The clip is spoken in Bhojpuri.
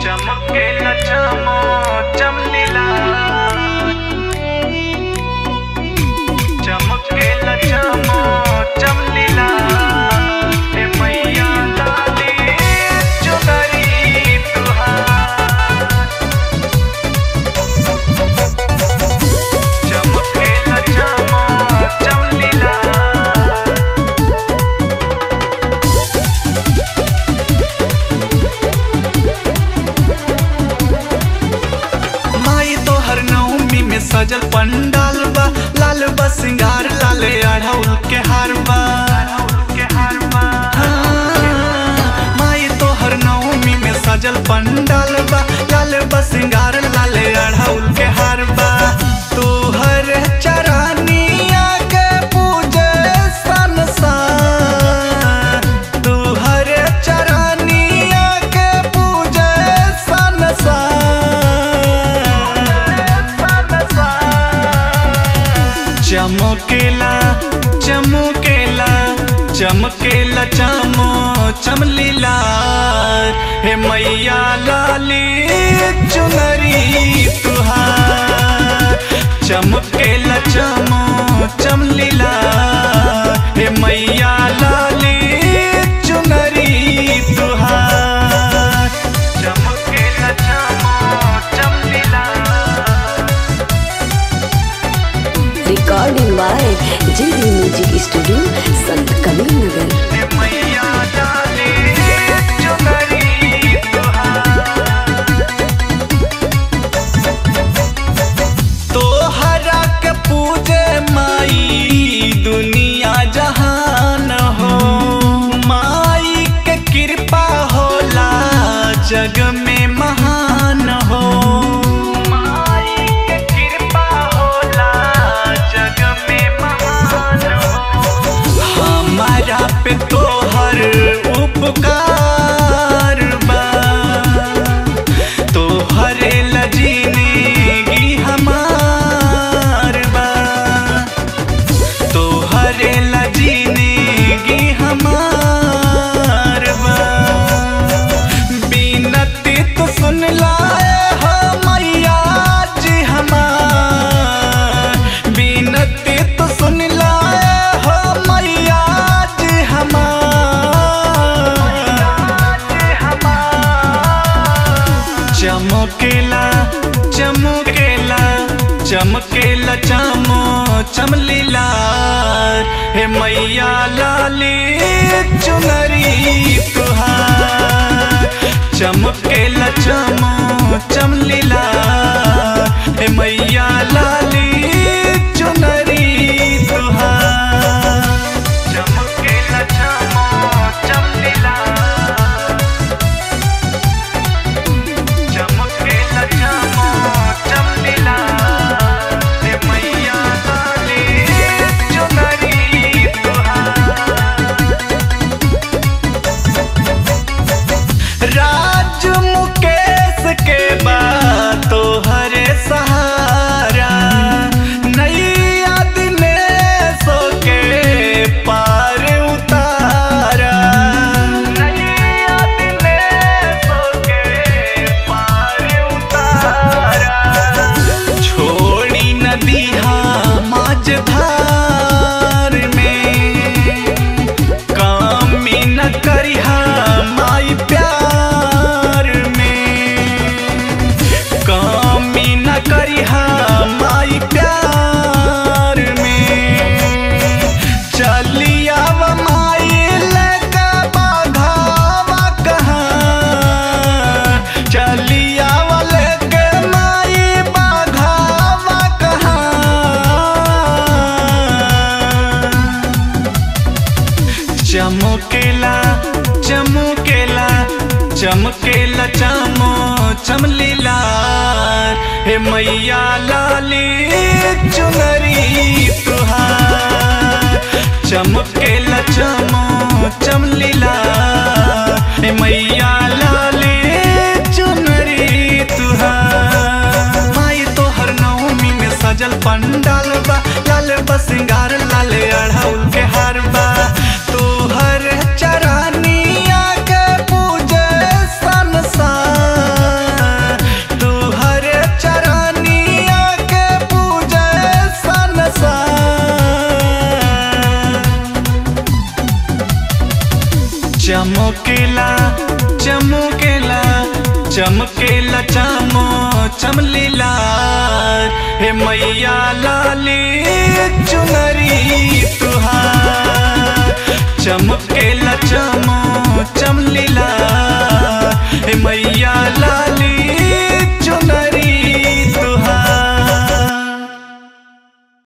चमकेला चमो चमलीला चमकेला चमो चमलीला हे मैया लाली चुनरी तुहार चमकेला चमो चमलीला माई तो हर नवमी में सजल पंडाल बा लाल बा सिंगार लाले अढ़ौल के हार बा हाँ, माई तो हर नवमी में सजल पंडाल बा लाल बा सिंगार लाले अढ़ौल के हार बा तू हर चरानिया के पूजे संसार तू हर चरानिया के पूजे संसार चमकेला चमकेला चमकेला चमो चमलीला हे मैया लाली चुनरी तुहार चमकेला चमो चमलीला हे मैया लाली चुनरी तुहार चमकेला चमो चमलीला recording by JD Music Studio, Sant Kabir Nagar. हे मैया डाले चुनरी तुहार तोहरा के पूजे माई दुनिया जहान हो माई के कृपा होला जग में महान हो माई के कृपा होला जग में महान हो हमारा पे तोहर उपकार बा तोहरे लजीनेगी हमार बा तोहरे लजीनेगी हमार बा बीनती तो सुन लाए हो मैया जी हमार बीनती तो सुन लाए हो मैया जी हमार चमकेला चमकेला चमकेला चमो चमलीला हे मैया लाली चुनरी तुहार चमकेला चमो चमलीला हे मैया लाली चुनरी तुहार चमकेला चमो चमलीला चमकेला चमो चमलीला हे मैया लाली चुनरी तुहार राज मुकेश के बाद तोहरे सहारा नैया दिनेशो के पार उतारा नैया दिनेशो के पार उतारा छोड़ी नदी माझधार में कामी न करिहा माई प्यार में कामी न करिहा माई प्यार में चलिया माई लेके बाघावा कहाँ चलिया लेके माई बाघावा कहाँ चमकेला चमकेला चमकेला चमो चमलीला हे मैया लाली चुनरी तुहार चमकेला चमो चमलीला हे मैया लाली चुनरी तुहार माई तोहर नवमी में सजल पंडाल बा लाल बा सिंगार लाले अढ़ौल के हार बा तोहर चरानिया के पूजे संसार चमकेला चमकेला चमकेला चमो चमलीला हे मैया लाली चुनरी तुहार चमक